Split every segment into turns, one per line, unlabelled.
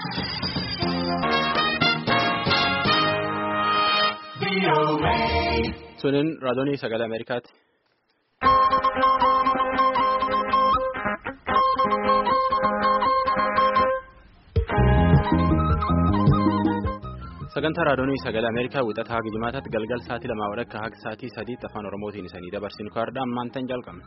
Sunin raadiyoo sagalee Ameerikaati. Sagantaa raadiyoo sagalee Ameerikaa wixataa haga jimaataatti galgal sa'aatii lamaa walakkaa haga sa'aatii sadiitti afaan Oromootiin isanii dabarsinu kaardhaa ammaan tan jalqabne.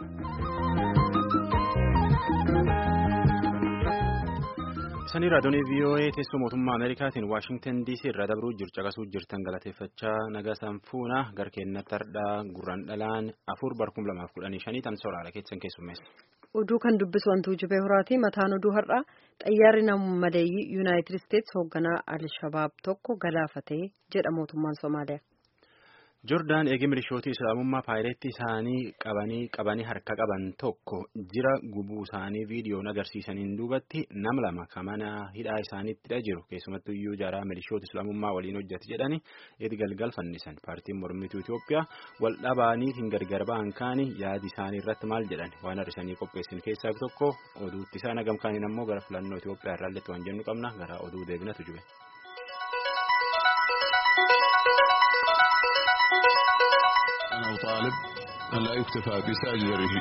Isanii raadiyoo VOA teessoo mootummaa Ameerikaatiin Waashingtan DC irraa dabruu jiru caqasuu jirtan galateeffachaa nagaa sanfuuna garkeenna tardhaa gurraan dhalaan afur barkum lamaaf kudhanii shanii tan soraala keessan keessummeessa.
Oduu kan dubbisu wantuu jibee horaati mataan oduu har'aa xayyaarri nama maleeyyii yuunaayitid isteetsi hoogganaa al-shabaab tokko galaafatee jedha mootummaan Somaaliyaa.
Joordaan eegee milishootii islaamummaa paayireetti isaanii qabanii qabanii harka qaban tokko jira gubuu isaanii viidiyoon agarsiisaniin duubatti nam lama kan mana hidhaa isaaniittidha jiru keessumattuu iyyuu jaraa milishoota islaamummaa waliin hojjete jedhanii itti galgal fannisan paartiin mormituu Itoophiyaa wal dhabaaniitiin gargar ba'an kaanii yaadi isaanii irratti maal jedhan waan har'isanii qopheessin keessaa tokko oduutti isaan hagam kaaniin ammoo gara filannoo Itoophiyaa irraalletti waan jennu qabna gara oduu deebinatu jube.
أنا أطالب أن لا يكتفى بساجد الرجيم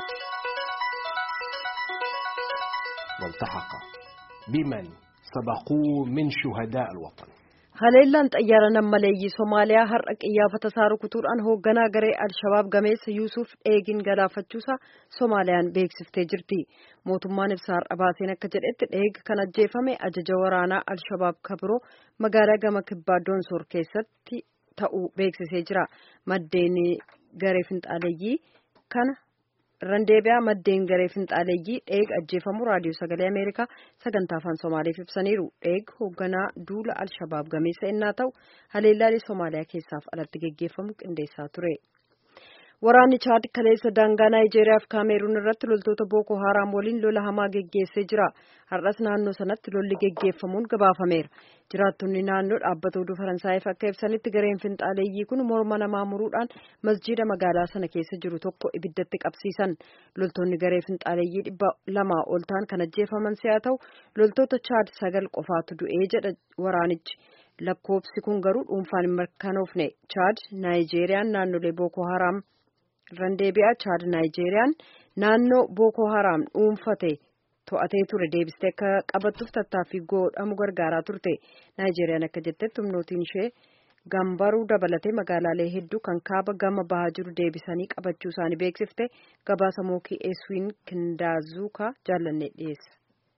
والتحق بمن سبقوه من شهداء الوطن
Haleellaan xayyaara nammaleeyyii Somaaliyaa har'a qiyyaafata isaa rukutuudhaan hoogganaa garee Al-Shabaab gameessa Yuusuf Dheegin galaafachuusaa Somaaliyaan beeksiftee jirti. Mootummaan ibsa har'a baaseen akka jedhetti Dheeg kan ajjeefame ajaja waraanaa Al-Shabaab kabiroo magaalaa gama kibbaa Doonsoor keessatti ta'uu beeksisee jira. Maddeen garee finxaaleeyyii kana randeebiyaa maddeen garee finxaaleeyyii dheeg ajjeefamu raadiyoo sagalee ameerikaa sagantaa afaan somaaliif ibsaniiru dheeg hoogganaa duula al-shabaab gameessa innaa ta'u haleellaalee somaaliyaa keessaaf alatti geggeeffamu qindeessaa ture. Waraanni Chaad kaleessa daangaa Naayijeeriyaa fi Kaameruun irratti loltoota Booko Haaraam waliin lola hamaa geggeessee jira. Har'as naannoo sanatti lolli geggeeffamuun gabaafameera. Jiraattonni naannoo dhaabbata oduu Faransaayif akka ibsanitti gareen finxaaleeyyii kun morma namaa muruudhaan masjiida magaalaa sana keessa jiru tokko ibiddatti qabsiisan. Loltoonni garee finxaaleeyyii dhibba lamaa ol ta'an kan ajjeefaman si'a ta'u loltoota Chaad sagal qofaatu du'ee jedha waraanichi. Lakkoofsi kun garuu dhuunfaan hin mirkanoofne. Chaad Naayijeeriyaan naannolee Booko Haaraam randeebi'aa Chaad Naayijeeriyaan naannoo Booko Haaraam dhuunfate to'atee ture deebistee akka qabattuuf tattaaffii godhamu gargaaraa turte. Naayijeeriyaan akka jettetti humnootiin ishee gambaruu dabalatee magaalaalee hedduu kan kaaba gama bahaa jiru deebisanii qabachuu isaanii beeksifte gabaasa mookii eeswiin kindaazuukaa jaallannee dhiyeessa.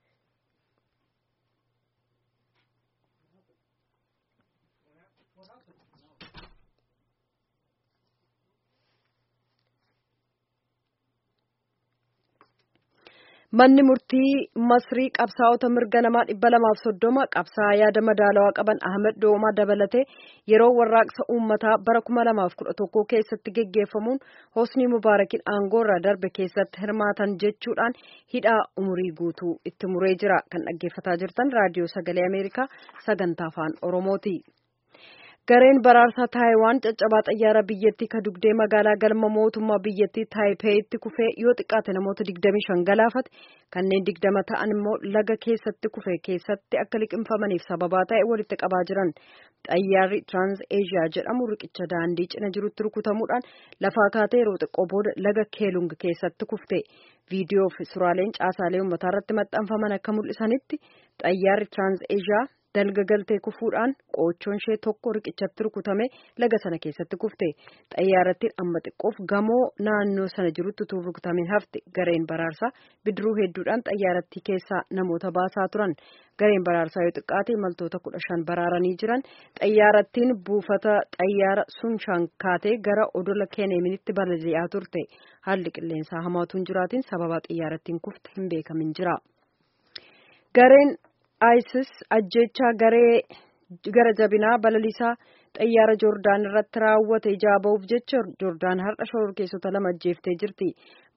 Manni murtii Masrii qabsaa'ota mirga namaa dhibba lamaaf soddoma qabsaa'aa yaada madaalawaa qaban Ahmed Doomaa dabalatee yeroo warraaqsa uummataa bara kuma lamaaf kudha tokko keessatti geggeeffamuun Hosni Mubaarakiin aangoorraa darbe keessatti hirmaatan jechuudhaan hidhaa umurii guutuu itti muree jira. Kan dhaggeeffataa jirtan raadiyoo sagalee Ameerikaa sagantaa afaan Oromooti. Gareen baraarsaa Taayiwaan caccabaa xayyaara biyyattii ka dugdee magaalaa galma mootummaa biyyattii Taayipeeyitti kufee yoo xiqqaate namoota 25 galaafate kanneen 20 ta'an immoo laga keessatti kufe keessatti akka liqimfamaniif sababaa ta'e walitti qabaa jiran. Xayyaarri Trans Asia jedhamu riqicha daandii cina jirutti rukutamuudhaan lafaa kaatee yeroo xiqqoo booda laga Keelung keessatti kufte. Viidiyoo fi suuraaleen caasaalee uummataa irratti maxxanfaman akka mul'isanitti xayyaarri Trans Asia dalga galtee kufuudhaan qoochoon ishee tokko riqichatti rukutame laga sana keessatti kufte xayyaarattiin amma xiqqoof gamoo naannoo sana jirutti utuu rukutamin hafte gareen baraarsaa bidiruu hedduudhaan xayyaarattii keessaa namoota baasaa turan gareen baraarsaa yoo xiqqaate imaltoota kudha shan baraaranii jiran xayyaarattiin buufata xayyaara sunshaan kaatee gara odola keeneeminitti balali'aa turte haalli qilleensaa hamaatuun jiraatiin sababa xayyaarattiin kufte hin beekamin jira. gareen ISIS ajjechaa garee gara jabinaa balalisaa xayyaara joordaan irratti raawwate ijaa ba'uuf jecha joordaan har'a shororkeessota lama ajjeeftee jirti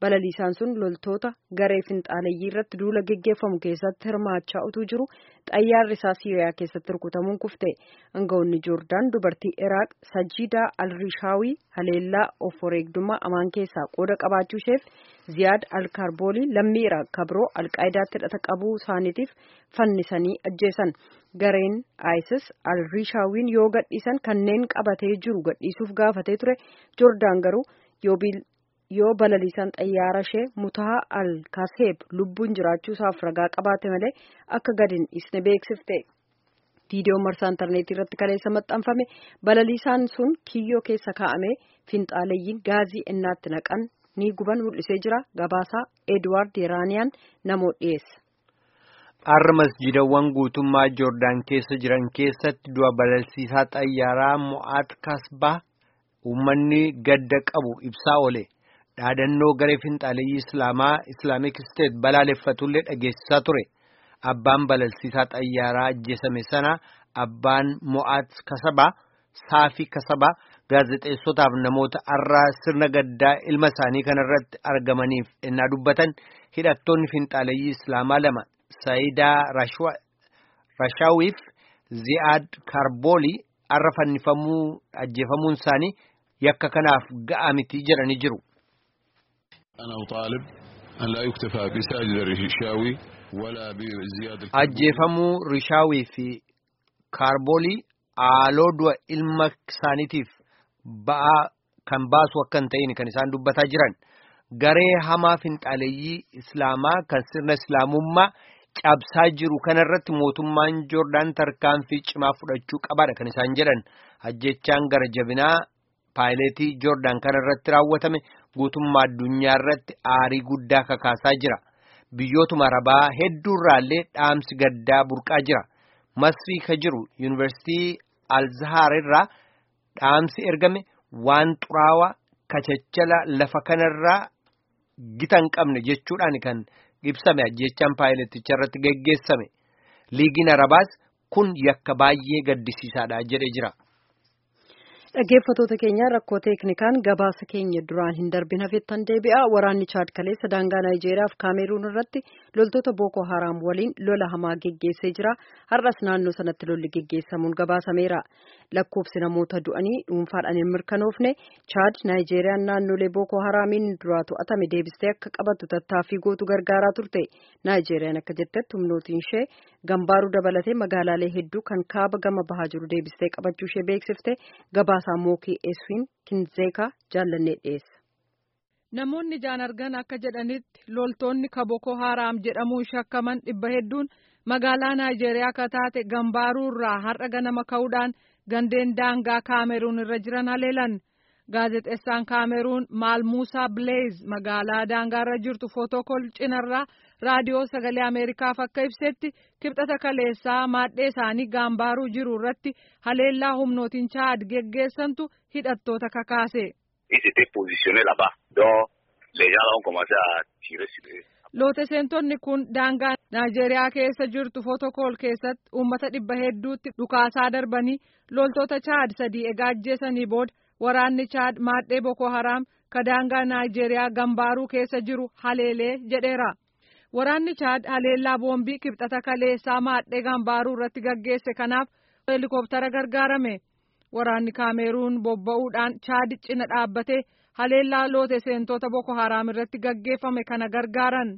balaliisaan sun loltoota garee finxaaleyyii irratti duula geggeeffamu keessatti hirmaachaa utuu jiru xayyaarri isaa siiriyaa keessatti rukutamuun kufte aangawoonni joordaan dubartii iraaq sajiidaa alrishaawii haleellaa of wareegdummaa amaan keessaa qooda qabaachuu isheef ziyaad alkaarboolii lammii iraaq kabroo alqaayidaatti hidhata qabuu isaaniitiif fannisanii ajjeesan gareen isis alrishaawwiin yoo gadhiisan kanneen qabatee jiru gadhiisuuf gaafatee ture joordaan garuu yoo balaliisaan xayyaara ishee mutaha al-kaseeb lubbuun jiraachuu isaaf ragaa qabaate malee akka gadi hin dhiisne beeksifte. viidiyoon marsaa intarneetii irratti kaleessa maxxanfame balaliisaan sun kiyyoo keessa kaa'amee finxaaleeyyiin gaazii ennaatti naqan ni guban mul'isee jira gabaasaa edwaard yeraaniyaan namoo dhiyeessa.
Har'a masjidawwan guutummaa Joordaan keessa jiran keessatti du'a balalsiisaa xayyaaraa Mo'aat Kasbaa uummanni gadda qabu ibsaa oole. Dhaadannoo garee finxaaleeyyii Islaamaa Islaamik Isteet balaaleffatullee dhageessisaa ture. Abbaan balalsiisaa xayyaaraa ajjeesame sana abbaan Mo'aat Kasabaa Saafii Kasabaa gaazexeessotaaf namoota har'aa sirna gaddaa ilma isaanii kanarratti argamaniif ennaa dubbatan hidhattoonni finxaaleeyyii Islaamaa lama. Saayidaa Rashaawiif Zi'aad Kaarboolii har'a fannifamuu ajjeefamuun isaanii yakka kanaaf ga'a miti jedhanii jiru. Ajjeefamuu Rishaawii fi Kaarboolii haaloo du'a ilma isaaniitiif ba'aa kan baasu akka hin ta'in kan isaan dubbataa jiran. Garee hamaa finxaaleeyyii Islaamaa kan sirna Islaamummaa cabsaa jiru kanarratti mootummaan Joordaan tarkaanfii cimaa fudhachuu qabaadha kan isaan jedhan. Ajjechaan gara jabinaa paayileetii Joordaan kanarratti raawwatame guutummaa addunyaa irratti aarii guddaa kakaasaa jira. Biyyootuma arabaa hedduurraallee dhaamsi gaddaa burqaa jira. Masrii ka jiru Yuunivarsiitii Alzahaar irraa dhaamsi ergame waan xuraawaa kachachala lafa kanarraa gita hin qabne jechuudhaan kan ibsame ajjechaan paayileeticha irratti geggeessame liigiin arabaas kun yakka baay'ee gaddisiisaadha jedhe jira.
Dhaggeeffattoota keenya rakkoo teeknikaan gabaasa keenya duraan hin darbin hafettan deebi'a. Waraanni Chaad kaleessa daangaa Naayijeeriyaa fi Kaameruun irratti loltoota Booko Haraam waliin lola hamaa geggeessee jira. Har'as naannoo sanatti lolli geggeessamuun gabaasameera. Lakkoofsi namoota du'anii dhuunfaadhaan hin mirkanoofne Chaad Naayijeeriyaan naannolee Booko Haraamiin duraa to'atame deebistee akka qabattu tattaaffii gootu gargaaraa turte. Naayijeeriyaan akka jettetti humnootiin ishee gambaaruu dabalatee magaalaalee hedduu kan kaaba gama bahaa jiru deebistee qabachuu ishee beeksifte gabaasaa mookii eswiin kinzeekaa jaallannee dhiyeessa.
Namoonni ijaan argan akka jedhanitti loltoonni kaboko haraam jedhamuun shakkaman dhibba hedduun magaalaa Naayijeeriyaa akka taate gambaaruu irraa har'a ganama ka'uudhaan gandeen daangaa kaameruun irra jiran haleelan. Gaazexeessaan kaameruun Maalmuusaa Bileez magaalaa daangaarra jirtu footokol cinarraa raadiyoo sagalee Ameerikaaf akka ibsetti kibxata kaleessaa maadhee isaanii gaambaaruu jiru irratti haleellaa humnootiin chaad geggeessantu hidhattoota kakaase. Looteseentonni kun daangaa Naayijeeriyaa keessa jirtu footokol keessatti uummata dhibba hedduutti dhukaasaa darbanii loltoota chaad sadii egaa ajjeesanii booda waraanni chaad maadhee Boko Haraam ka daangaa Naayijeeriyaa gambaaruu keessa jiru haleelee jedheera. Waraanni Chaad haleellaa boombii kibxata kaleessaa maadhee gambaaruu irratti gaggeesse kanaaf heelikooptara gargaarame. Waraanni Kaameruun bobba'uudhaan Chaad cina dhaabbatee haleellaa loote seentota Boko Haraam irratti gaggeeffame kana gargaaran.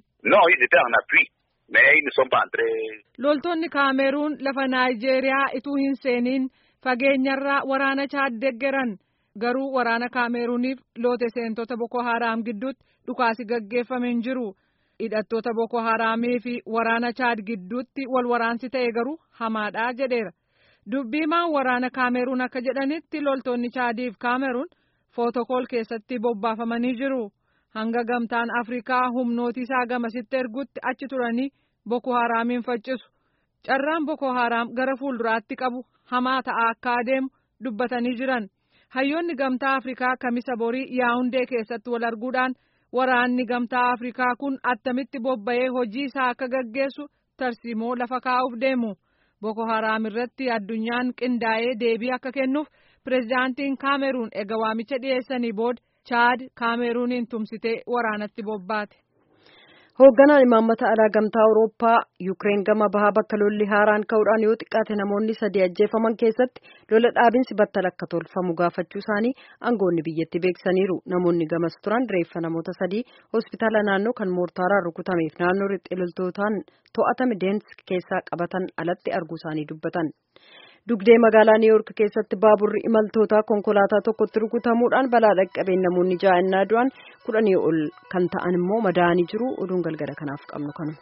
Loltoonni Kaameruun lafa Naayijeeriyaa ituu hin seeniin fageenyarraa waraana Chaad deggeran. Garuu waraana Kaameruuniif loote seentota Boko Haraam gidduutti dhukaasi gaggeeffame hin jiru. hidhattoota Boko Haraamii fi waraana Chaad gidduutti wal waraansi ta'e garuu hamaadha jedheera. Dubbiimaan waraana Kaameruun akka jedhanitti loltoonni Chaadii fi Kaameruun footokol keessatti bobbaafamanii jiru. Hanga gamtaan Afrikaa humnooti isaa gamasitti ergutti achi turanii Boko Haraamiin faccisu. Carraan Boko Haraam gara fuulduraatti qabu hamaa ta'aa akka adeemu dubbatanii jiran. Hayyoonni gamtaa Afrikaa kamisa borii Yaawundee keessatti wal arguudhaan waraanni gamtaa Afrikaa kun attamitti bobba'ee hojii isaa akka gaggeessu tarsiimoo lafa kaa'uuf deemu. Boko Haraam irratti addunyaan qindaa'ee deebii akka kennuuf pirezidaantiin Kaameruun eega waamicha dhiyeessanii booda chaad kaameruuniin tumsitee waraanatti bobbaate.
Hoogganaan imaammata alaa gamtaa Awurooppaa Yukireen gama bahaa bakka lolli haaraan ka'uudhaan yoo xiqqaate namoonni sadii ajjeefaman keessatti lola dhaabinsi battala akka tolfamu gaafachuu isaanii aangoonni biyyatti beeksisaniiru. Namoonni gamas turan reeffa namoota sadii hospitaala naannoo kan moortaaraan rukutameef naannoo riphxee loltootaan to'atame Deensk keessaa qabatan alatti arguu isaanii dubbatan. Dugdee magaalaa Niiwuork keessatti baaburri imaltootaa konkolaataa tokkotti rukutamuudhaan balaa dhaqqabeen namoonni ja'a du'an kudhanii ol kan ta'an immoo madaa'anii jiru. Oduun galgala kanaaf qabnu kanu.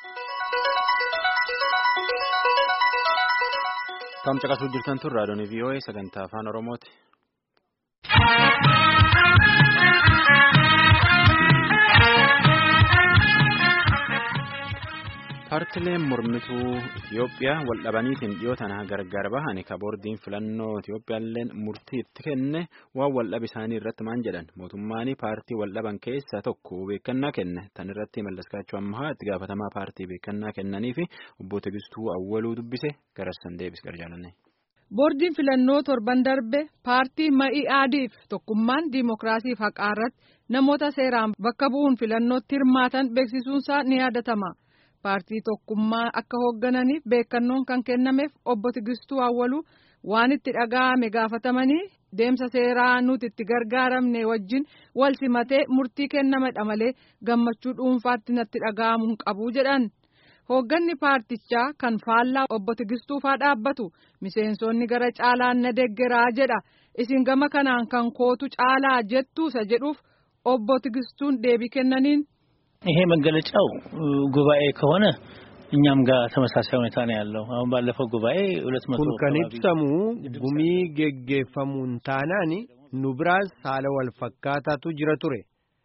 Kan caqasuu jirtan tun raadiyoon VOA sagantaa afaan Oromooti. Paartileen mormituu Itoophiyaa wal dhabaniitiin dhiyoo tana gargar bahan ka boordiin filannoo Itoophiyaalleen murtii itti kenne waan wal dhabe isaanii irratti maan jedhan mootummaan paartii wal dhaban keessaa tokko beekannaa kenne tan irratti mallaskaachuu ammaa itti gaafatamaa paartii beekannaa kennanii fi obbo Tegistuu Awwaluu dubbise garassan deebis garjaalanne.
Boordiin filannoo torban darbe paartii Ma'i'aadiif tokkummaan diimokiraasiif haqaa irratti namoota seeraan bakka bu'uun filannootti hirmaatan beeksisuunsaa ni yaadatama. paartii tokkummaa akka hooggananiif beekannoon kan kennameef obbo Tigistuu Awwaluu waan itti dhaga'ame gaafatamanii deemsa seeraa nuti itti gargaaramne wajjin wal simatee murtii kennamedha malee gammachuu dhuunfaatti natti dhaga'amu hin qabu jedhan. Hoogganni paartichaa kan faallaa obbo Tigistuufaa dhaabbatu miseensonni gara caalaan na deggeraa jedha isin gama kanaan kan kootu caalaa jettuusa jedhuuf obbo Tigistuun deebii kennaniin.
ይሄ መገለጫው ጉባኤ ከሆነ እኛም ጋር ተመሳሳይ ሁኔታ ነው ያለው። አሁን ባለፈው ጉባኤ ሁለት መቶ
kun kan ibsamu gumii geggeeffamuun taanaan nu biraas haala wal fakkaataatu jira ture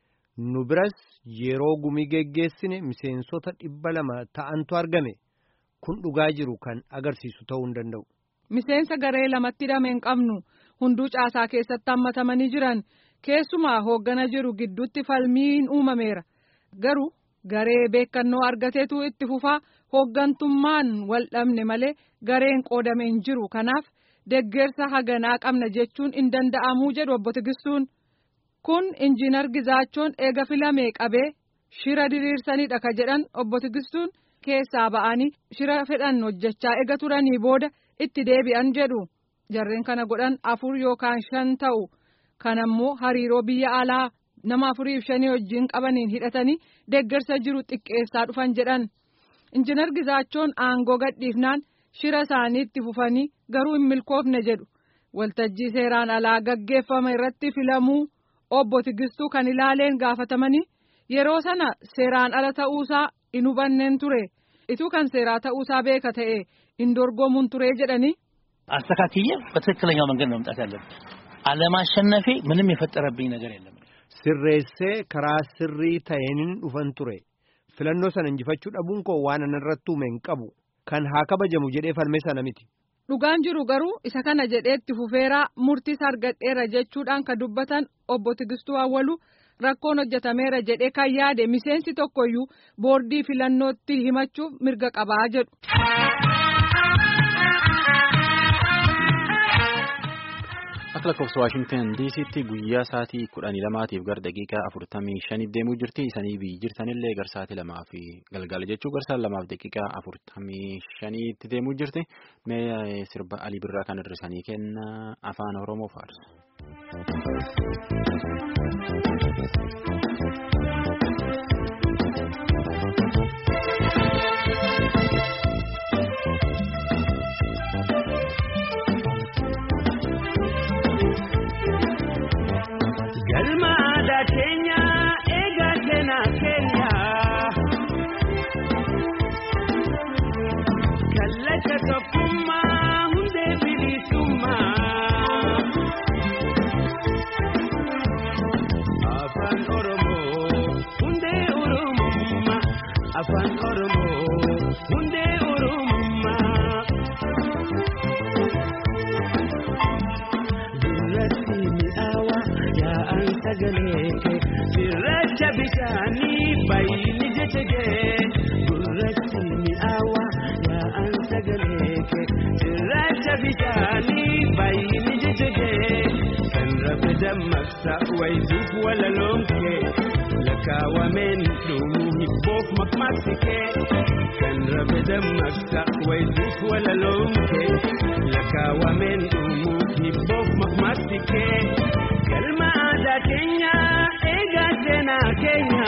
nu biras yeroo gumii geggeessine miseensota dhibba lama ta'antu argame kun dhugaa jiru kan agarsiisu ta'uu hin danda'u.
Miseensa garee lamatti hidhame hin qabnu hunduu caasaa keessatti hammatamanii jiran keessumaa hooggana jiru gidduutti falmiin uumameera. Garuu garee beekannoo argateetu itti fufaa hooggantummaan wal dhabne malee gareen qoodame hin jiru kanaaf deggersa haganaa qabna jechuun hin danda'amuu jedhu obbo Tigistuun. Kun injiinar Gizaachoon eega filamee qabee shira diriirsanidha ka jedhan obbo Tigistuun keessaa ba'anii shira fedhan hojjechaa eega turanii booda itti deebi'an jedhu. Jarreen kana godhan afur yookaan shan ta'u. Kanammoo hariiroo biyya alaa. nama afuriif shanii wajjin qabaniin hidhatanii deggersa jiru xiqqeessaa dhufan jedhan injinar Gizaachoon aangoo gadhiifnaan shira isaaniitti fufanii garuu hin milkoofne jedhu waltajjii seeraan alaa gaggeeffame irratti filamuu obbo Tigistuu kan ilaaleen gaafatamanii yeroo sana seeraan ala ta'uusaa hin hubanneen ture ituu kan seeraa ta'uusaa beeka ta'e hin dorgomuun ture jedhanii.
አስተካክዬ በትክክለኛው መንገድ ነው መምጣት ያለብን። አለማሸነፌ ምንም የፈጠረብኝ ነገር የለም።
Sirreessee karaa sirrii ta'een dhufan ture filannoo sana injifachuu dhabuun koo waan anarratti uume hin qabu kan haa kabajamu jedhee falme sana miti.
Dhugaan jiru garuu isa kana jedheetti fufeeraa murtiis argadheera jechuudhaan kan dubbatan obbo Tigistuu Awwaluu rakkoon hojjetameera jedhee kan yaade miseensi tokkoyyuu boordii filannootti himachuuf mirga qabaa jedhu.
Akka lakkoofsa Waashingtan DC'tti guyyaa sa'aatii kudhanii lamaatiif gara daqiiqaa afurtamii shaniif deemuu jirti. Isanii biyyi jirtanillee gara sa'aatii lamaa fi galgala jechuu gara sa'aatii lamaaf daqiiqaa afurtamii shaniitti deemuu jirti. Mee sirba Alii Birraa kan hir'isanii kenna afaan Oromoo faarsa.
afaan oromoo hundee oromummaa gurratti mi'aawa yaa'an sagalee kee cirracha bishaanii baay'ini jecha kee gurratti mi'aawa yaa'an sagalee kee cirracha bishaanii baay'ini jecha kee kan rafedaa. dammaqsa wayituuf walaloomkee lakkaawameen dhumuu hibboof maqmaqsikee kan rabe dammaqsa wayituuf walaloomkee lakkaawameen dhumuu hibboof maqmaqsikee galma aadaa keenya eegaa seenaa keenya.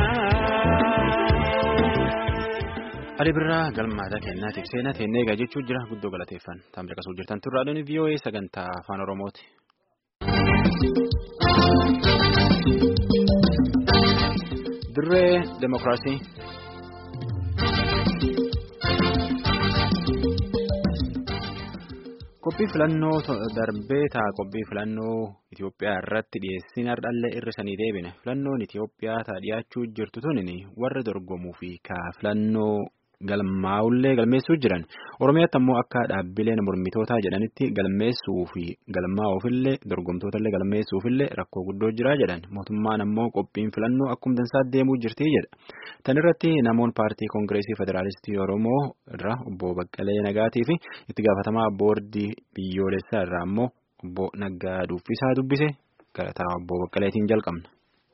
Ali birraa galmaata kennaatiif seenaa teennee eegaa jechuu jira guddoo galateeffan taamira qasuu jirtan turraadhaan VOA sagantaa afaan Oromooti. Dirree Demokiraasii. Qophii filannoo darbee taa qophii filannoo Itoophiyaa irratti dhiyeessin hardhallee hir'isanii deebine filannoon Itoophiyaa taa dhiyaachuu jirtu tunin warra dorgomuu fi kaa filannoo galmaa'ullee galmeessuu jiran Oromiyaatti ammoo akka dhaabbileen mormitootaa jedhanitti galmeessuu fi galmaa'uufillee dorgomtootaallee galmeessuufillee rakkoo guddoo jira jedhan mootummaan ammoo qophiin filannoo akkuma dansaa deemuu jirti jedha. Tan irratti namoonni paartii koongireesii federaalistii Oromoo irraa obbo Baqqalee Nagaatii fi itti gaafatamaa boordii biyyoolessaa irraa ammoo obbo Naggaa Duffisaa dubbise gara obbo Baqqaleetiin jalqabna.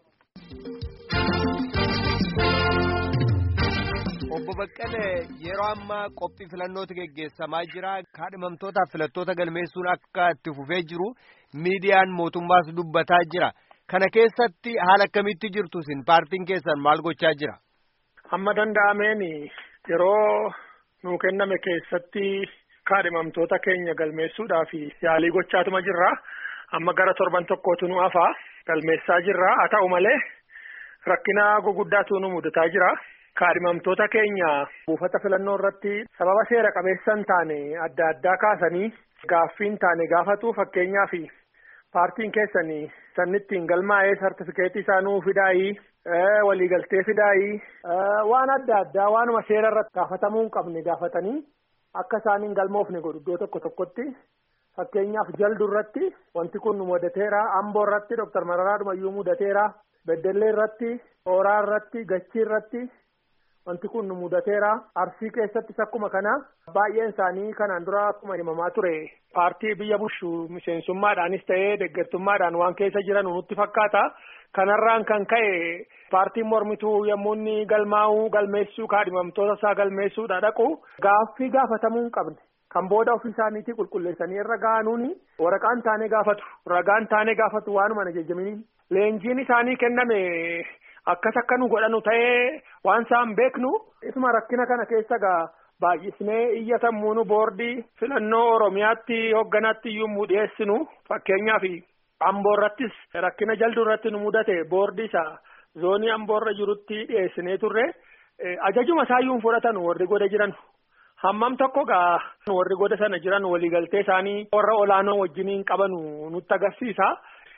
Obbo Baqqalee yeroo ammaa qophii filannootu geggeessamaa jira. Kaadhimamtootaaf filattoota galmeessuun akka itti fufee jiru miidiyaan mootummaas dubbataa jira. Kana keessatti haala akkamitti jirtu isin paartiin keessan maal gochaa jira?
Amma danda'ameen yeroo nuu kenname keessatti kaadhimamtoota keenya galmeessuudhaaf yaalii gochaatuma jirra. Amma gara torban tokkootu nu hafaa galmeessaa jirra. Haa ta'u malee rakkina guguddaatu nu mudataa jira. Kaadhimamtoota keenya buufata filannoo irratti sababa seera qabeessan taane adda addaa kaasanii gaaffiin taane gaafatu fakkeenyaaf paartiin keessanii sannittiin galmaa'ee sartifikeetii isaa nuu fidaayii waliigaltee fidaayii waan adda addaa waanuma seera irratti gaafatamuu hin qabne gaafatanii akka isaan hin galmoofne godhu iddoo tokko tokkotti fakkeenyaaf jaldu irratti wanti kun nu mudateera amboo irratti dooktar Mararaa Dhumayyuu mudateera beddellee irratti hooraa irratti gachii irratti. Wanti kun nu mudateera arsii keessattis akkuma kana baay'een isaanii kanaan dura akkuma himamaa ture paartii biyya bushu miseensummaadhaanis ta'ee deeggartummaadhaan waan keessa jiran nutti fakkaata kanarraan kan ka'e paartiin mormituu yommuu inni galmaa'uu galmeessuu kaadhimamtoota isaa galmeessuudha dhaqu gaaffii gaafatamuu hin qabne kan booda ofii isaaniitii qulqulleessanii irra ga'anuuni waraqaan taanee gaafatu ragaan taanee gaafatu waanuma na jajjamini leenjiin isaanii kenname. Akkas akka nu godhanu ta'ee waan isaan beeknu isuma rakkina kana keessa gaa baay'isnee iyyatammuunu boordii filannoo Oromiyaatti hoogganaatti iyyuu dhiyeessinu fakkeenyaaf amboo irrattis rakkina jalduu irratti nu mudate boordii isaa zoonii amboo irra jirutti dhiyeessinee turre ajajuma isaayyuu fudhatan warri goda jiran hammam tokko gaa warri goda sana jiran waliigaltee isaanii warra olaanoo wajjiniin qabanu nutti agarsiisa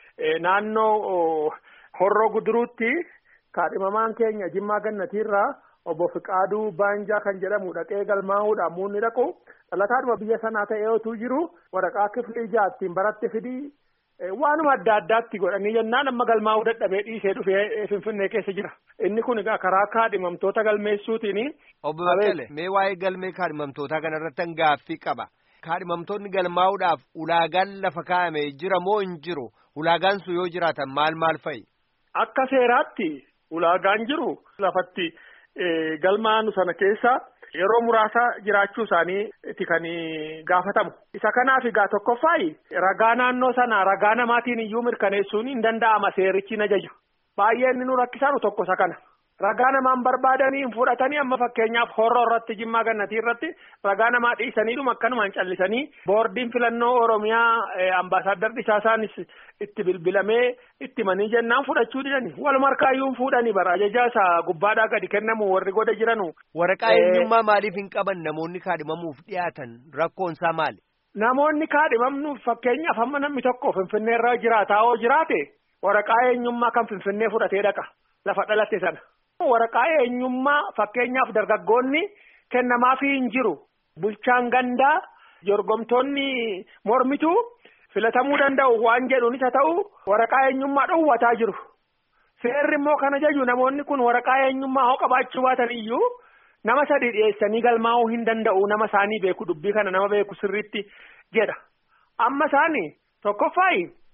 naannoo horroo guduruutti. kaadhimamaan keenya jimmaa gannatiirraa obbo Fiqaaduu Baanjaa kan jedhamu dhaqee galmaa'uudhaan muunni dhaqu dhalataadhuma biyya sanaa ta'ee otuu jiru waraqaa kiflii jaattiin baratti fidii waanuma adda addaatti godhanii jennaan amma galmaa'uu dadhabee dhiisee dhufee finfinnee keessa jira inni kun egaa karaa kaadhimamtoota galmeessuutiin.
Obbo Baqqalee mee waa'ee galmee kaadhimamtootaa kanarratti gaaffii qaba. Kaadhimamtoonni galmaa'uudhaaf ulaagaan lafa kaa'ame jira moo hin jiru ulaagaan sun yoo jiraatan maal maal fa'i?
Akka seeraatti. Ulaagaan jiru lafatti galmaa'anu sana keessa yeroo muraasa jiraachuu isaaniiti kan gaafatamu. Isa kanaaf egaa tokkoffaayi ragaa naannoo sana ragaa namaatiin iyyuu mirkaneessuun hin danda'ama seerichi na jaju. Baay'ee inni nu rakkisaanu tokko isa kana. Ragaa namaan barbaadanii hin fudhatanii amma fakkeenyaaf horroo irratti jimmaa gannatii irratti ragaa namaa dhiisaniidhuma akkanumaan callisanii boordiin filannoo Oromiyaa ambaasaaddar Dhisaasaanis itti bilbilamee itti manii jennaan fudhachuu didani waluma harkaayyuu fuudhanii bara ajajaa isaa gubbaadhaa gadi kennamu warri goda jiranu.
Waraqaa eenyummaa maaliif hin qaban namoonni kaadhimamuuf dhiyaatan rakkoon isaa maali?
Namoonni kaadhimamnuuf fakkeenyaaf hamma namni tokko Finfinnee irra jiraataa yoo jiraate waraqaa eenyummaa kan Finfinnee fudhatee dhaqa lafa dhalate sana. Waraqaa eenyummaa fakkeenyaaf dargaggoonni kennamaafii hin jiru. Bulchaan gandaa jorgomtoonni mormituu filatamuu danda'u waan jedhuunis haa ta'u waraqaa eenyummaa dhowwataa jiru. Seerri immoo kana jaju namoonni kun waraqaa eenyummaa hoo qabaachuu baatan iyyuu nama sadi dhiyeessanii galmaa'uu hin danda'u nama isaanii beeku dubbii kana nama beeku sirriitti jedha. Amma isaanii tokkoffaayi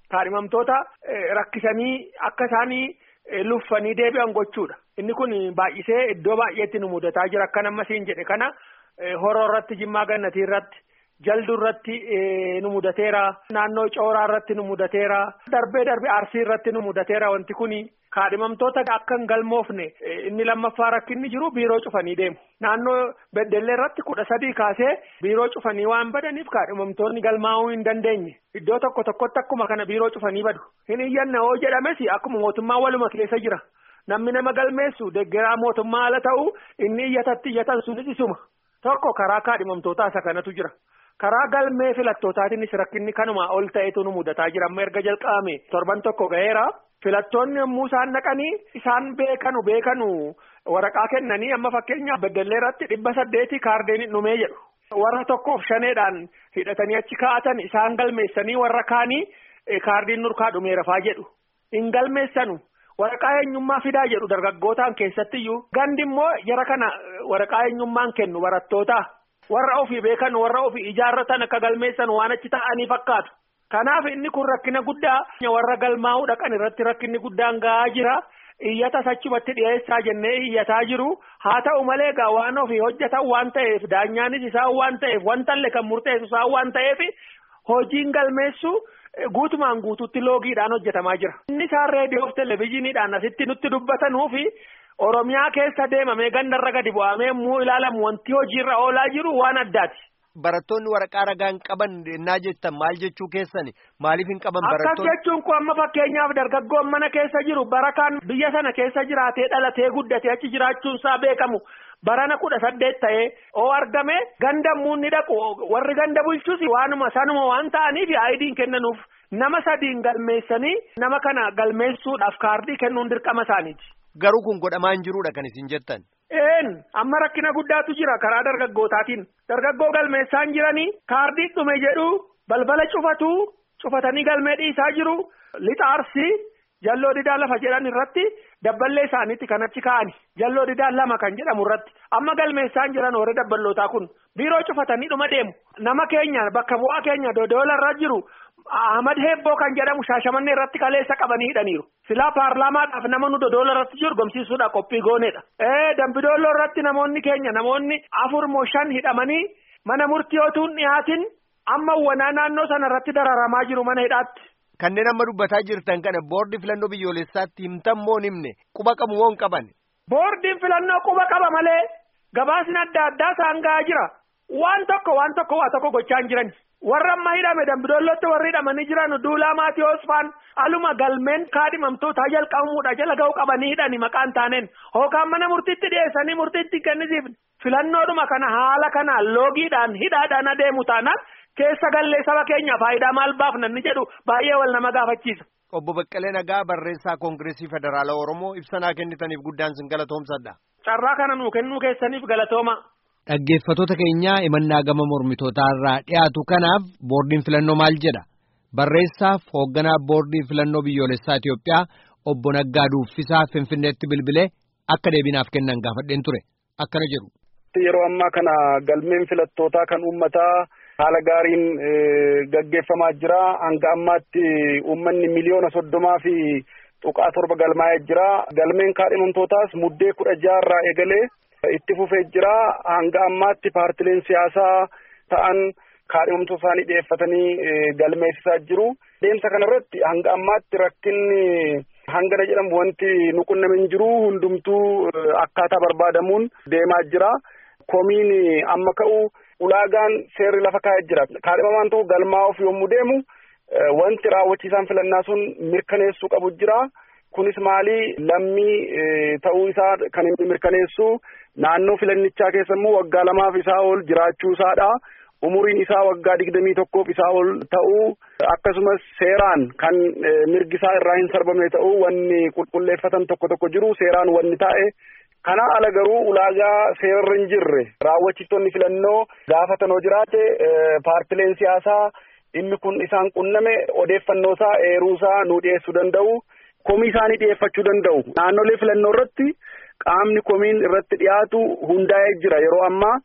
kaadhimamtoota rakkisanii akka isaanii luffanii deebi'an gochuudha. Inni kun baay'isee iddoo baay'eetti nu mudataa jira akka nama siin jedhe kana horoo irratti jimmaa gannatii irratti jaldu irratti nu mudateera naannoo cooraa irratti nu mudateera darbee darbee arsii irratti nu mudateera wanti kun kaadhimamtoota akka hin galmoofne inni lammaffaa rakkinni jiru biiroo cufanii deemu naannoo beddellee irratti kudha sadii kaasee biiroo cufanii waan badaniif kaadhimamtoonni galmaa'uu hin dandeenye iddoo tokko tokkotti akkuma kana biiroo cufanii badu hin iyyanna hoo jedhames akkuma mootummaa waluma keessa jira namni nama galmeessu deggeraa mootummaa ala ta'u inni iyyatatti iyyatan sunis isuma tokko karaa kaadhimamtootaa isa kanatu jira. karaa galmee filattootaatiinis rakkinni kanuma ol ta'etu nu mudataa jira amma erga jalqabame torban tokko ga'eera filattoonni yommuu isaan dhaqanii isaan beekanu beekanu waraqaa kennanii amma fakkeenyaaf beddellee irratti dhibba saddeeti kaardeen dhumee jedhu warra tokkoof shaneedhaan hidhatanii achi kaa'atan isaan galmeessanii warra kaanii kaardiin nurkaa dhumeera faa jedhu hin galmeessanu waraqaa eenyummaa fidaa jedhu dargaggootaan keessattiyyuu gandi immoo jara kana waraqaa eenyummaan kennu barattootaa. warra ofii beekan warra ofii ijaarratan akka galmeessan waan achi ta'anii fakkaatu kanaaf inni kun rakkina guddaa warra galmaa'uu dhaqan irratti rakkinni guddaan ga'aa jira iyyata achumatti dhiyeessaa jennee iyyataa jiru haa ta'u malee egaa waan ofii hojjetan waan ta'eef daanyaanis isaan waan ta'eef wantallee kan murteessu isaan waan ta'eef hojiin galmeessu guutumaan guutuutti loogiidhaan hojjetamaa jira inni isaan reediyoof televezyiiniidhaan asitti nutti dubbatanuufi Oromiyaa keessa deemamee gandarra gadi bu'amee immoo ilaalamu wanti hojiirra oolaa jiru waan addaati.
Barattoonni waraqaa ragaan qaban naa jettan maal jechuu keessani maaliif hin qaban barattoonni.
Akkas jechuun kun amma fakkeenyaaf dargaggoon mana keessa jiru barakaan biyya sana keessa jiraatee dhalatee guddatee achi jiraachuun isaa beekamu barana kudha saddeet ta'ee oo argame ganda muunni dhaqu warri ganda bulchus waanuma sanuma waan ta'aniif aayidiin kennanuuf nama sadiin galmeessanii nama kana galmeessuudhaaf kaardii kennuun dirqama isaaniiti.
Garuu kun godhamaa hin jiruudha kan isin jettan.
Een amma rakkina guddaatu jira karaa dargaggootaatiin dargaggoo galmeessaan jiranii kaardii dhume jedhu balbala cufatu cufatanii galmee dhiisaa jiru lixa arsii jalloo didaa lafa jedhan irratti dabballee isaaniitti kan achi kaa'ani jalloo didaa lama kan jedhamu irratti amma galmeessaan jiran warri dabballootaa kun biiroo cufatanii dhuma deemu nama keenya bakka bu'aa keenya dodoola irra jiru. Ahmad Heebboo kan jedhamu shaashamannee irratti kaleessa qabanii hidhaniiru. Silaa paarlaamaadhaaf nama nu dodoola irratti jiru gomsiisuudha qophii gooneedha. Ee dambidooloo irratti namoonni keenya namoonni afur moo shan hidhamanii mana murtii otuun dhiyaatin amma wanaa naannoo sana irratti dararamaa jiru mana hidhaatti.
Kanneen amma dubbataa jirtan kana boordi filannoo biyyoolessaatti himtan moo himne quba qabu moo hin qaban.
Boordiin filannoo quba qaba malee gabaasni adda addaa isaan ga'aa jira. Waan tokko waan tokko waa tokko gochaa hin jiran. warra amma hidhame dambidoollotti warri hidhamanii jiran duulaa maatii hoosfaan aluma galmeen kaadhimamtootaa jalqabamuudha jala ga'u qabanii hidhani maqaan taaneen hookaan mana murtiitti dhiyeessanii murtiitti kennisiif filannoodhuma kana haala kanaan loogiidhaan hidhaadhaan adeemu taanaan keessa gallee saba keenya faayidaa maal baafnanni jedhu baay'ee wal nama gaafachiisa.
Obbo Baqqalee Nagaa barreessaa Koongireesii Federaalaa Oromoo ibsanaa kennitaniif guddaan sin galatoomsadha.
Carraa kana nuu kennuu keessaniif galatooma.
Dhaggeeffattoota keenyaa imannaa gama mormitootaa irraa dhiyaatu kanaaf boordiin filannoo maal jedha barreessaaf hoogganaa boordii filannoo biyyoolessaa Itoophiyaa obbo Naggaa Duuffisaa Finfinneetti bilbilee akka deebinaaf kennan gaafadheen ture akkana jedhu.
Yeroo ammaa kana galmeen filattootaa kan uummataa haala gaariin gaggeeffamaa jira hanga ammaatti uummanni miliyoona soddomaa fi tuqaa torba galmaa'ee jira galmeen kaadhimamtootaas muddee kudha jaarraa eegalee. itti fufee jira hanga ammaatti paartileen siyaasaa ta'an kaadhimamtoota isaanii dhiyeeffatanii galmeessisaa jiru. Deemsa kanarratti hanga ammaatti rakkinni hangana jedhamu wanti nu qunname hin jiru hundumtuu akkaataa barbaadamuun deemaa jira. Komiin amma ka'u ulaagaan seerri lafa kaa'ee jira. Kaadhimamaan tokko galmaa'uuf yommuu deemu wanti raawwachiisaan filannaa sun mirkaneessuu qabu jira. Kunis maali lammii ta'uu isaa kan inni mirkaneessu naannoo filannichaa keessa immoo waggaa lamaaf isaa ol jiraachuu isaadha. Umuriin isaa waggaa digdamii tokkoof isaa ol ta'uu akkasumas seeraan kan mirgi isaa irraa hin sarbamne ta'uu wanni qulqulleeffatan tokko tokko jiru seeraan wanni taa'e. Kana ala garuu ulaagaa seerarra hin jirre raawwachiistonni filannoo gaafatan yoo jiraate paartileen siyaasaa dhimmi kun isaan qunname odeeffannoo isaa eeruu isaa nuu dhiyeessuu danda'u. komii isaanii dhiyeeffachuu danda'u. Naannolee filannoo irratti qaamni komiin irratti dhiyaatu hundaa'ee jira yeroo ammaa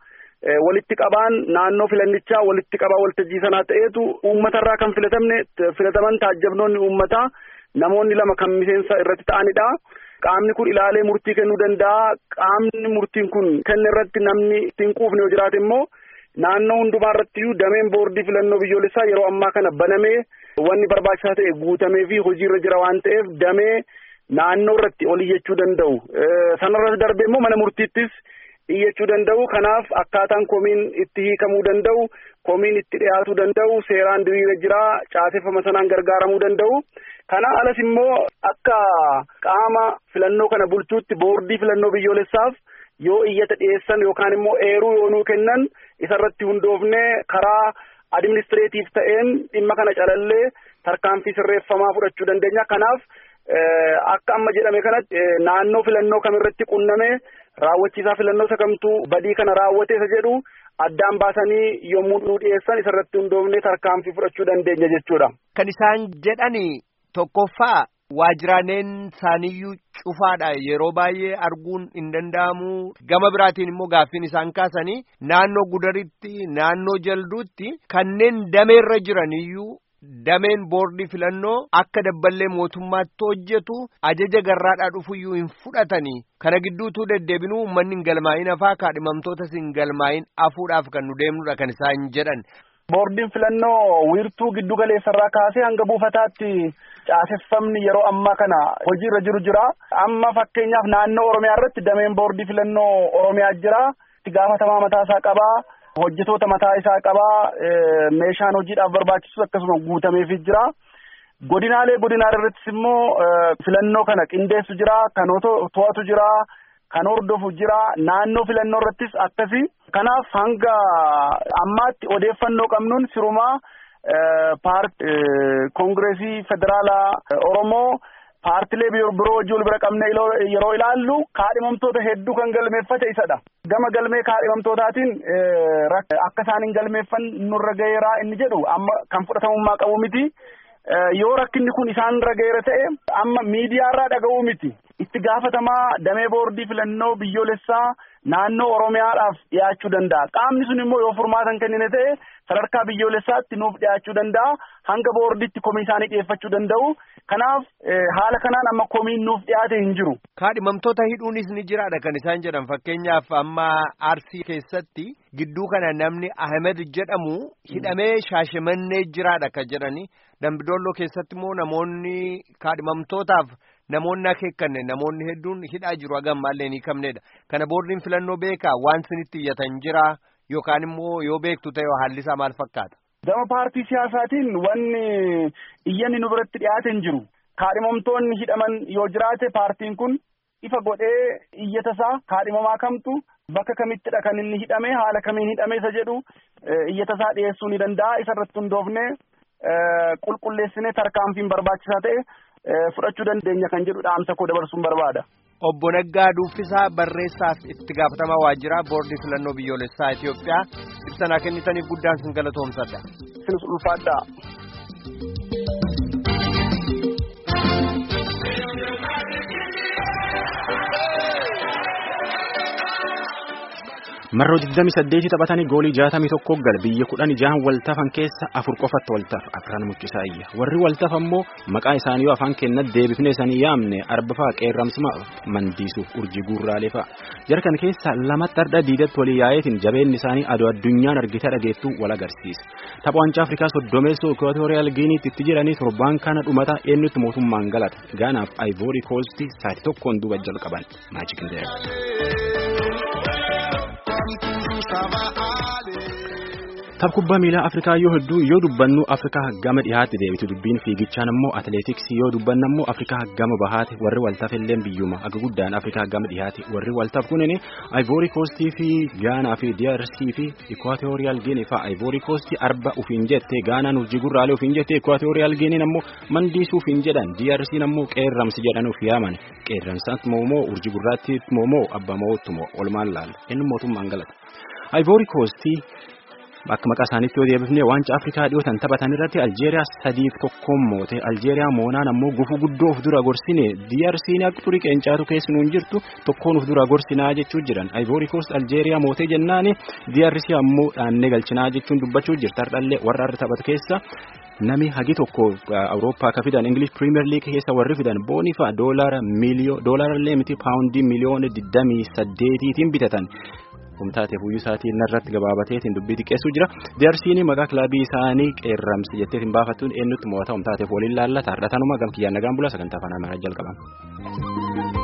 walitti qabaan naannoo filannichaa walitti qabaa waltajjii sanaa ta'eetu uummatarraa kan filatamne filataman taajjabnoonni uummataa namoonni lama kan miseensa irratti ta'anidha. Qaamni kun ilaalee murtii kennuu danda'a. Qaamni murtiin kun kenne irratti namni ittiin quufne yoo jiraate immoo naannoo hundumaa irrattiyyuu dameen boordii filannoo biyyoolessaa yeroo ammaa kana banamee wanni barbaachisaa ta'e guutamee fi hojiirra jira waan ta'eef damee naannoo irratti ol iyyachuu danda'u. Sanarratti darbee immoo mana murtiittis iyyachuu danda'u. Kanaaf akkaataan komiin itti hiikamuu danda'u, komiin itti dhiyaatuu danda'u, seeraan diriira jira, caaseffama sanaan gargaaramuu danda'u. Kana alas immoo akka qaama filannoo kana bulchuutti boordii filannoo biyyoolessaaf yoo iyyata dhiyeessan yookaan immoo eeruu yoo nuu kennan isarratti hundoofnee karaa adiministireetiif ta'een dhimma kana calallee tarkaanfii sirreeffamaa fudhachuu dandeenya. Kanaaf akka amma jedhame kanatti naannoo filannoo kamirratti qunname raawwachiisaa filannoo isa kamtuu badii kana raawwate isa jedhu addaan baasanii yommuu nuu dhiyeessan isarratti hundoofnee tarkaanfii fudhachuu dandeenya jechuudha.
Kan isaan jedhani tokkoffaa waajiraaleen isaaniyyuu cufaadha yeroo baay'ee arguun hin danda'amu gama biraatiin immoo gaaffiin isaan kaasanii naannoo gudaritti naannoo jalduutti kanneen dameerra jiraniyyuu dameen boordii filannoo akka dabballee mootummaatti hojjetu ajaja garraadhaa dhufuyyuu hin fudhatanii kana gidduutuu deddeebinuu uummanni hin galmaa'in hafaa kaadhimamtootas hin galmaa'in hafuudhaaf kan nu deemnudha kan isaan jedhan.
Boordiin filannoo wiirtuu giddu galeessarraa kaasee hanga buufataatti caaseffamni yeroo ammaa kana hojiirra jiru jira. Amma fakkeenyaaf naannoo Oromiyaa irratti dameen boordii filannoo Oromiyaa jira. Itti gaafatamaa mataa isaa qabaa. Hojjetoota mataa isaa qabaa. Meeshaan hojiidhaaf barbaachisu akkasuma guutameefii jira. Godinaalee godinaalee irrattis immoo filannoo kana qindeessu jira. Kan to'atu jira. Kan hordofu jira. Naannoo filannoo irrattis akkasi. Kanaaf hanga ammaatti odeeffannoo qabnuun sirumaa paartii koongireesii federaalaa Oromoo paartilee biroo wajjin wal bira qabne yeroo ilaallu kaadhimamtoota hedduu kan galmeeffate isadha. Gama galmee kaadhimamtootaatiin akka isaan hin galmeeffan nurra gaheeraa inni jedhu amma kan fudhatamummaa qabu miti. Yoo rakkinni kun isaan irra gaheera ta'e amma miidiyaarraa dhaga'uu miti. Itti gaafatamaa damee boordii filannoo biyyoolessaa naannoo Oromiyaadhaaf dhiyaachuu danda'a. Qaamni sun immoo yoo furmaatan kennine ta'e sadarkaa biyyoolessaatti nuuf dhiyaachuu danda'a. Hanga boordiitti komii isaanii dhiyeeffachuu danda'u. Kanaaf haala kanaan amma komiin nuuf dhiyaate hin jiru.
Kaadhimamtoota hidhuunis ni jiraadha kan isaan jedhan fakkeenyaaf amma Arsii keessatti gidduu kana namni Ahmed jedhamu hidhamee shaashimannee jiraadha kan jedhani. Dambidolloo keessatti immoo namoonni kaadhimamtootaaf namoonni akeekkanne namoonni hedduun hidhaa jiru hagam maallee ni hiikamnedha. Kana boordiin filannoo beekaa waan sinitti iyyatan jira yookaan immoo yoo beektu ta'e haalli isaa maal fakkaata?
Gama paartii siyaasaatiin wanni iyyanni nu biratti dhiyaate hin jiru. Kaadhimamtoonni hidhaman yoo jiraate paartiin kun ifa godhee iyyata isaa kaadhimamaa kamtu bakka kamittidha kan inni hidhame haala kamiin hidhame isa jedhu iyyata isaa dhiyeessuu ni danda'a. Isa irratti hundoofne qulqulleessinee tarkaanfiin barbaachisaa ta'e fudhachuu dandeenya kan jedhu dhaamsa koo dabarsuun barbaada.
Obbo Naggaa Duuffisaa barreessaaf itti gaafatamaa waajjiraa boordii filannoo biyyoolessaa Itoophiyaa ibsa kennitaniif guddaan sin galatoomsadha.
Isinis ulfaadhaa.
marroo 28 taphatanii goolii 61 gal biyya 16 waltafan keessa afur qofatti waltaf afran muccisaa iyya warri waltaf ammoo maqaa isaanii yoo afaan kennat deebifnee isaanii yaamne arbafaa qeerramsuma mandiisuuf urjii guurraalee fa'a jarkan keessa lamatti hardha diidatti walii yaa'eetiin jabeenni isaanii adoo addunyaan argite dhageettuu wal agarsiisa tapha wancaa afrikaa soddomeessoo ikootooriyaal giiniitti itti jedhanii torbaan kana dhumata eenyutti mootummaan galata gaanaaf aayivoorii koostii saatii tokkoon duuba jalqaban maajikindeera. Tapha kubbaa miilaa Afrikaa yoo hedduu yoo dubbannu Afrikaa gama dhiyaatti deebitu dubbiin fiigichaan ammoo atileetiksii yoo dubbannu ammoo Afrikaa gama bahaati warri waltaaf illee biyyuma aga guddaan Afrikaa gama dhiyaati warri waltaaf kunin Ivory Coast fi Gaanaa fi DRC fi Equatorial Guinea fa Ivory Coast arba ufiin jette Gaanaan urjii gurraalee ufiin jette Equatorial Guinea ammoo mandiisuu ufiin jedhan DRC ammoo qeerramsi jedhan uf yaaman qeerramsaatti moomoo urjii gurraatti moomoo abba mootummoo olmaan laala inni mootummaan galata. Ivory Coast akka maqaa isaaniitti yoo deebifne waancaa Afrikaa dhiyootan taphatan irratti Aljeeriyaa sadiif tokkoon moote Aljeeriyaa moonaan ammoo gufuu guddoo of dura gorsine DRC'n akka turii qeencaatu keessunuun jirtu tokkoon of dura gorsinaa jechuu jiran Ivory Coast Aljeeriyaa mootee jennaani DRC ammoo dhaannee galchinaa jechuun dubbachuu jirta hardhallee warra har'a taphatu keessa nami hagi tokko awurooppaa akka fidan ingilish piriimeer liig keessa warri fidan boonifa doolaara miiliyoo doolaarallee miti paawundii miliyoona digdamii saddeetiitiin bitatan. humtaatee fuuyyuu isaatiin narratti gabaabateetiin dubbii xiqqeessuu jira DRC'n maqaa kilaabii isaanii qeerramsi jetteetiin baafattuun eenyutti mo'ata humtaateef waliin laallata hardhatanuma gamkiyyaan nagaan bulaa sagantaa afaan amaaraa jalqaban.